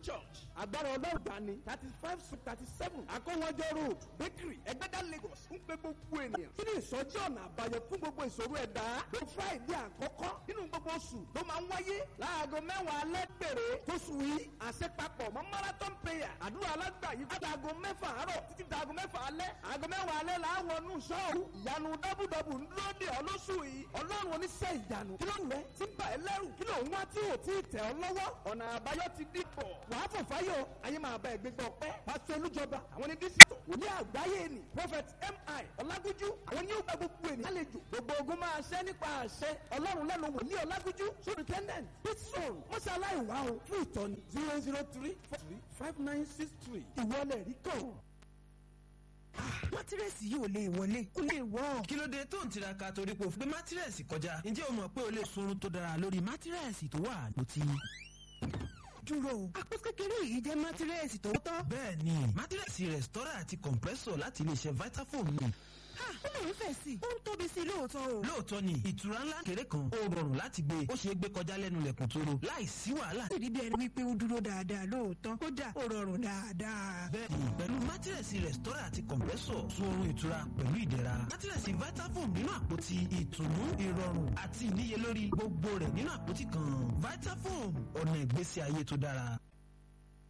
church agbára ọlọ́run dání thirty five to thirty seven akọ́wọ́jọ́ road bakery ẹgbẹ́dá lagos ń pe gbogbo ènìyàn kí ni ìsọjí ọ̀nà àbáyọ fún gbogbo ìṣòro ẹ̀dá ló friday àkọ́kọ́ nínú gbogbo oṣù tó máa ń wáyé láago mẹ́wàá alẹ́ péré tóṣù yìí àṣepapọ̀ mọ́ marathon prayer àdúrà alágbà yìí fún aago mẹ́fà àárọ̀ títí daago mẹ́fà alẹ́ aago mẹ́wàá alẹ́ là á wọnú sọ́ọ̀rù ìyanu dábùdàbù ń dúró dè ọ́ lóṣù yìí ọlọ́run oníṣẹ́ ìyanu kí ló ń rẹ tí ń bà ẹ́ lẹ́rù kí ló ń wá tí ò tí ì tẹ̀ ọ́ lọ́wọ́ ọ̀nà àbáyọ ti dìbọ̀ wàá fò fáyọ̀ ayé máa bá ẹgbẹ́ gbọ́ pẹ́ pásítọ̀ olújọba àwọn ní dísítọ̀ òní àgbáyé ni prophet mi ọlágúnjú àwọn ní ó gba gbogbo ènìyàn àlejò gbogbo ogun máa ṣẹ́ nípa àṣẹ ọlọ́run lẹ́nu wòlíì ọlágúnjú superintendent pitson mọ́ṣáláì wá o fún ìtọ́ni zero zero three four three five nine six three ìwọlẹ̀ rí kàn mátírẹ́sì yìí ò lè wọlé kó lè wọ́. kí ló dé tó ń tiraka torí pé o fi gbé mátírẹ́sì kọjá ǹjẹ́ o mọ̀ pé o lè sunrun tó dára lórí mátírẹ́sì tó wà lótì. dúró o àpò kékeré yìí jẹ́ mátírẹ́sì tó tọ́. bẹ́ẹ̀ ni mátírẹ́sì rẹ̀stọ́rà àti compressor láti iléeṣẹ́ vitafoam ni. ha ó lè ń fẹ̀ sí i ó ń tóbi sí i lóòótọ́ o. lóòótọ́ ni ìtura ńlá kéré kan ó rọrùn láti gbé ó ṣeé gbé kọjá lẹ́nu lẹ̀kùn tó ro láì sí wàhálà. ìdí bí ẹni wípé ó dúró dáadáa lóòótọ́ kódà ó rọrùn dáadáa. bẹ́ẹ̀ni pẹ̀lú mátírẹ̀sì rẹ̀stọ́rà àti kọ̀m̀pẹ́sọ̀ sun oorun ìtura pẹ̀lú ìdẹ̀ra mátírẹ̀sì vitafoam nínú àpótí ìtùnú ìrọ̀rùn àti ìníyelórí gbogbo rẹ̀ nínú àpótí kan vitafoam ọ̀nà ìgbésí ayé tó dára.